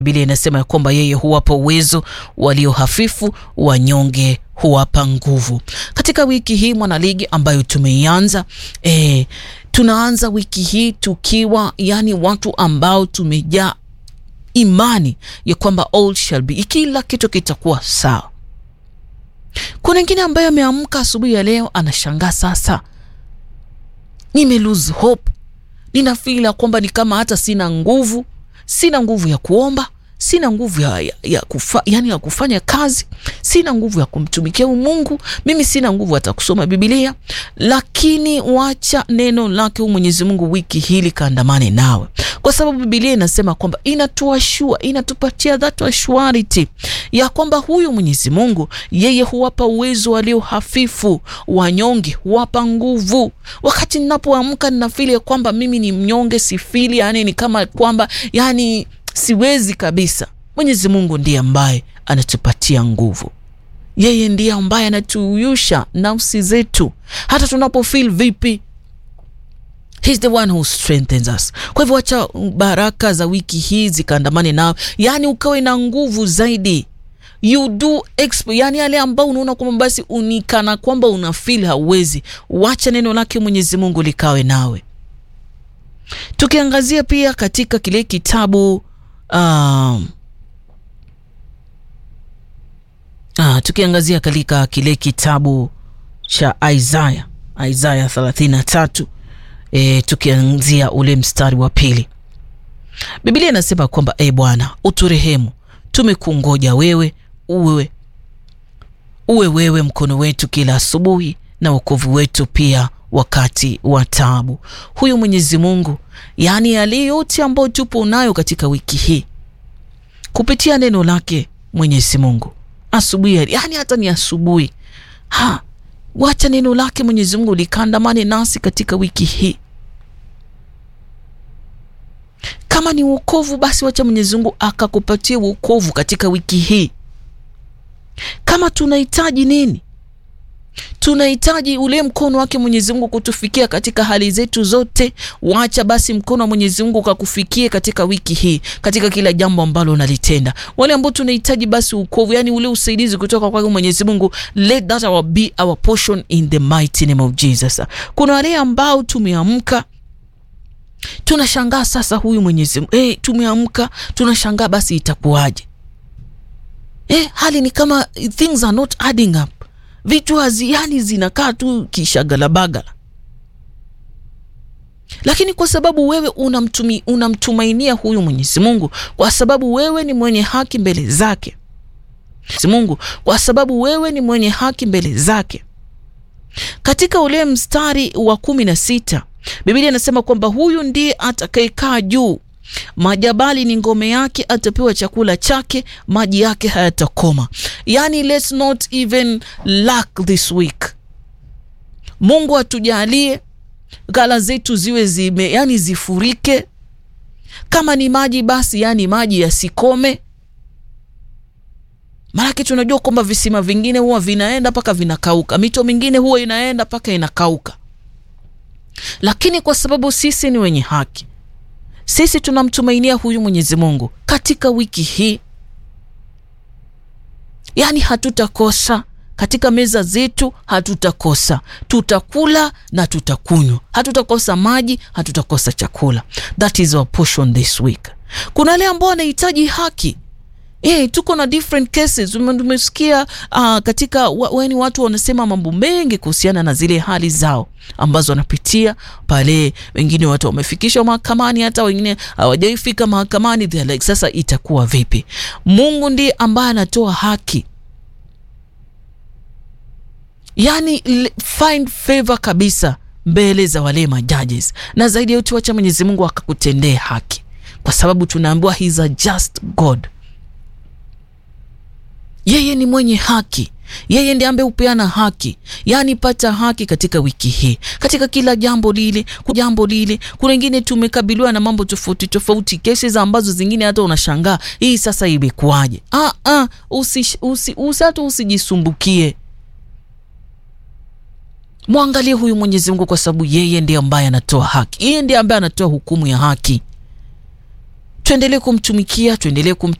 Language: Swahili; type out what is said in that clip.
Biblia inasema ya kwamba yeye huwapa uwezo walio hafifu, wanyonge huwapa nguvu. Katika wiki hii mwanaligi ambayo tumeianza eh, tunaanza wiki hii tukiwa yani watu ambao tumejaa imani ya kwamba all shall be, kila kitu kitakuwa sawa. Kuna wengine ambaye ameamka asubuhi ya leo anashangaa, sasa nime lose hope, nina feel ya kwamba ni kama hata sina nguvu, sina nguvu ya kuomba, sina nguvu ya, ya, ya, kufa, yani ya kufanya kazi, sina nguvu ya kumtumikia Mungu, mimi sina nguvu hata kusoma Biblia. Lakini wacha neno lake Mwenyezi Mungu wiki hili kaandamane nawe, kwa sababu Biblia inasema kwamba inatuashua, inatupatia that assurity ya kwamba huyu Mwenyezi Mungu yeye huwapa uwezo walio hafifu, wanyonge huwapa nguvu. Wakati ninapoamka ninafili ya kwamba mimi ni mnyonge, sifili yani ni kama kwamba yani siwezi kabisa. Mwenyezi Mungu ndiye ambaye anatupatia nguvu, yeye ndiye ambaye anatuuyusha nafsi zetu hata tunapo feel vipi. He's the one who strengthens us. Kwa hivyo wacha baraka za wiki hii zikaandamane nao, yani ukawe na nguvu zaidi you do exp, yani yale ambao unaona kwamba basi unikana kwamba una feel hauwezi, wacha neno lake Mwenyezi Mungu likawe nawe. Tukiangazia pia katika kile kitabu Um, ah, tukiangazia katika kile kitabu cha Isaya Isaya 33 e, tukianzia ule mstari wa pili, Biblia inasema kwamba e Bwana uturehemu, tumekungoja wewe, uwe uwe wewe mkono wetu kila asubuhi na wokovu wetu pia wakati wa taabu. Huyu Mwenyezi Mungu, yaani yale yote ambayo tupo nayo katika wiki hii kupitia neno lake Mwenyezi Mungu asubuhi, yaani hata ni asubuhi ha, wacha neno lake Mwenyezi Mungu likandamane nasi katika wiki hii. Kama ni wokovu, basi wacha Mwenyezi Mungu akakupatia wokovu katika wiki hii. Kama tunahitaji nini tunahitaji ule mkono wake Mwenyezi Mungu kutufikia katika hali zetu zote. Wacha basi mkono wa Mwenyezi Mungu ukakufikie katika wiki hii, katika kila jambo ambalo unalitenda. Wale ambao tunahitaji basi ukovu, yani ule usaidizi kutoka kwake Mwenyezi Mungu, let that our be our portion in the mighty name of Jesus. Kuna wale ambao tumeamka tunashangaa sasa, huyu Mwenyezi Mungu eh, tumeamka tunashangaa, basi itakuwaje? Eh, hali ni kama things are not adding up vitu haziani zinakaa tu kishagalabagala, lakini kwa sababu wewe unamtumi, unamtumainia huyu Mwenyezi Mungu, kwa sababu wewe ni mwenye haki mbele zake Mungu, kwa sababu wewe ni mwenye haki mbele zake. Katika ule mstari wa kumi na sita Biblia inasema kwamba huyu ndiye atakayekaa juu majabali ni ngome yake, atapewa chakula chake, maji yake hayatakoma. Yani, let's not even lack this week. Mungu atujalie ghala zetu ziwe zime, yani zifurike. Kama ni maji basi, yani maji yasikome, maanake tunajua kwamba visima vingine huwa vinaenda mpaka vinakauka, mito mingine huwa inaenda mpaka inakauka, lakini kwa sababu sisi ni wenye haki sisi tunamtumainia huyu Mwenyezi Mungu katika wiki hii, yaani hatutakosa katika meza zetu, hatutakosa, tutakula na tutakunywa, hatutakosa maji, hatutakosa chakula. That is our portion this week. Kuna wale ambao wanahitaji haki Eh, tuko na different cases. Tumesikia uh, katika weni watu wanasema mambo mengi kuhusiana na zile hali zao ambazo wanapitia pale. Wengine watu wamefikishwa mahakamani, hata wengine hawajaifika mahakamani. Like, sasa itakuwa vipi? Mungu ndiye ambaye anatoa haki, yani find favor kabisa mbele za wale majudges, na zaidi ya yote wacha Mwenyezi Mungu akakutendee haki, kwa sababu tunaambiwa he is a just God. Yeye ni mwenye haki, yeye ndiye ambaye hupeana haki. Yaani pata haki katika wiki hii, katika kila jambo lile jambo lile. Kuna wengine tumekabiliwa na mambo tofauti tofauti, kesi ambazo zingine hata unashangaa hii sasa imekuwaje? Ah, ah, usi, usi, usi, hata usijisumbukie, mwangalie huyu Mwenyezi Mungu, kwa sababu yeye ndiye ambaye anatoa haki, yeye ndiye ambaye anatoa hukumu ya haki. tuendelee kumtumikia, tuendelee kum